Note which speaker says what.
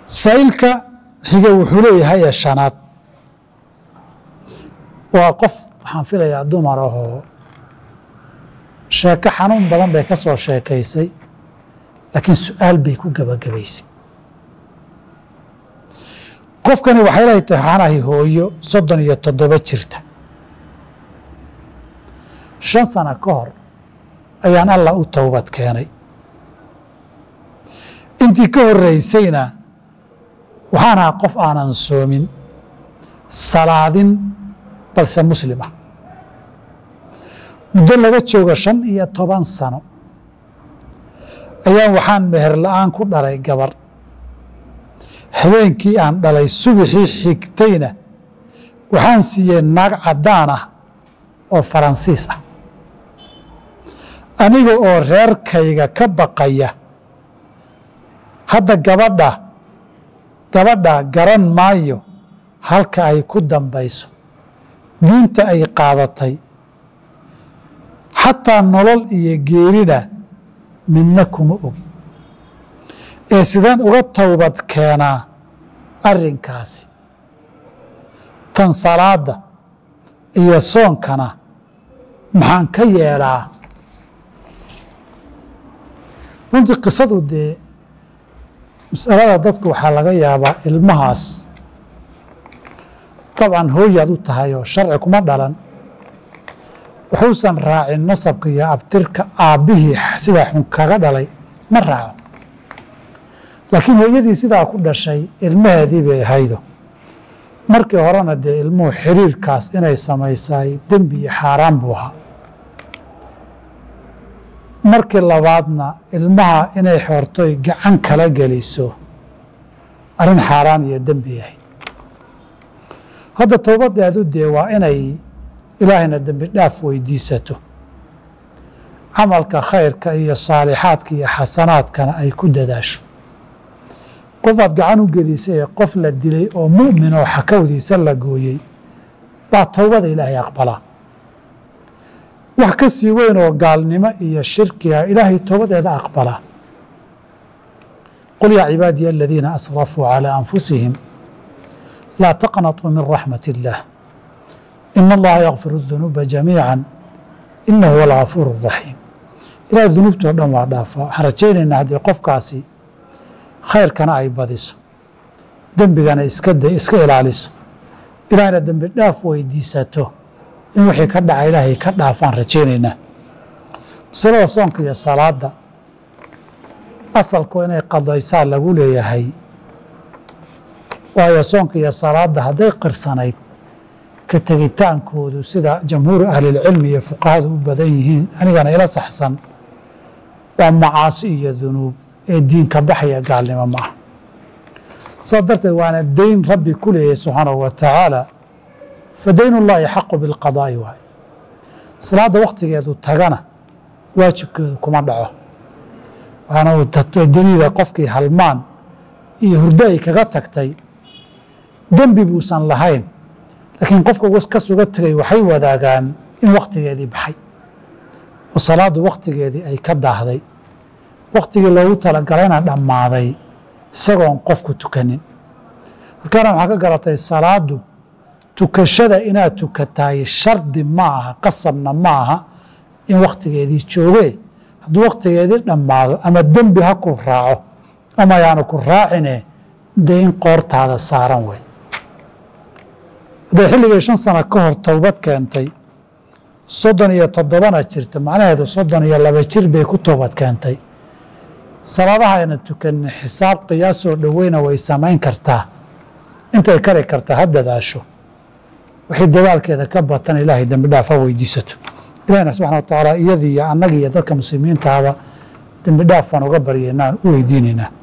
Speaker 1: saylka xiga wuxuu leeyahay ee shanaad waa qof waxaan filayaa dumar ahoo sheeko xanuun badan bay ka soo sheekaysay laakiin su-aal bay ku gebagabaysay qofkani waxay lehay tahay waxaanahay hooyo soddon iyo toddoba jirta shan sano ka hor ayaan allah u towbad keenay intii ka horreysayna waxaan ahaa qof aanan soomin salaadin balse muslim ah muddo laga joogo shan iyo toban sano ayaan waxaan meher la-aan ku dhalay gabar habeenkii aan dhalay subaxii xigtayna waxaan siiyey naag caddaan ah oo faransiis ah aniga oo reerkayga ka baqaya hadda gabadha gabadha garan maayo halka ay ku dambayso diinta ay qaadatay xataa nolol iyo geerina midna kuma ogi ee sideen uga towbad keenaa arrinkaasi tan salaadda iyo soonkana maxaan ka yeedhaa runtii qisadu dee masalada dadku waxaa laga yaabaa ilmahaas dabcan hooyaad u tahay oo sharci kuma dhalan wuxuusan raacin nasabka iyo abtirka aabbihii sidaa xun kaga dhalay ma raaco laakiin hooyadii sidaa ku dhashay ilmaheedii bay ahaydo markii horena dee ilmuhu xiriirkaas inay samaysay dembi iyo xaaraan buu ahaa markii labaadna ilmaha inay xoortoy gacan kala geliso arrin xaaraan iyo dembi ahayd hadda towbadeedu dee waa inay ilaahayna dembi dhaaf weydiisato camalka khayrka iyo saalixaadka iyo xasanaadkana ay ku dadaasho qofaad gacan u gelisay ee qof la dilay oo mu'min oo xakawdiisa la gooyey baa towbada ilaahay aqbalaa wax ka sii weyn oo gaalnimo iyo shirkiga ilaahay towbadeeda aqbalaa qul yaa cibaadiya aladiina asrafuu calىa anfusihim laa taqnaطuu min raxmat اllah ina allaha yakfir الdunuuba jamiica inahu huwa algafuur الraxiim ilahay dunuubtoo dhan waa dhaafaa waxaan rajaynaynaa haddii qofkaasi khayrkana ay badiso dembigana iska iska ilaaliso ilaahayna dembi dhaaf weydiisato in wixii ka dhaca ilaahay ka dhaafaan rajaynaynaa masalada soonka iyo salaadda asalku inay qadaysaa lagu leeyahay waayo soonka iyo salaadda hadday qirsanayd ka tegitaankoodu sida jamhuuru ahlilcilmi iyo fuqahadu u badan yihiin anigana ila saxsan waa macaasi iyo dunuub ee diinka baxaya gaalnimo ma ah saas darteed waana dayn rabbi ku leeyahay subxaanahu wa tacaala fa dayn ullaahi xaqu bilqadaa'i waay salaadda wakhtigeedu tagana waajibkeedu kuma dhaco waxaana uu daliila qofkii halmaan iyo hurdo ay kaga tagtay dembi buusan lahayn laakiin qofka ka suga tegay waxay wadaagaan in wakhtigeedii baxay oo salaaddu wakhtigeedii ay ka daahday wakhtigii loogu talagalayna dhammaaday isagoon qofku tukanin halkaana waxaa ka garatay salaaddu tukashada inaad tukataay shardi ma aha qasabna ma aha in wakhtigeedii jooge hadduu wakhtigeedii dhammaado ama dembi ha ku raaco ama ayaanu ku raacine dee in qoortaada saaran wey hadday xilligii shan sano ka hor towbad keentay soddon iyo toddobana jirta macnaheedu soddon iyo laba jir bay ku toobad keentay salaadaha ayna tukanin xisaab qiyaasoo dhoweyna way samayn kartaa intay kari kartaa ha dadaasho wixii dadaalkeeda ka batan ilaahay dembi dhaaf ha weydiisato ilahina subxana wa tacaala iyadii iyo annagii iyo dadka muslimiintaaba dembi dhaaf baan uga baryaynaan u weydiinaynaa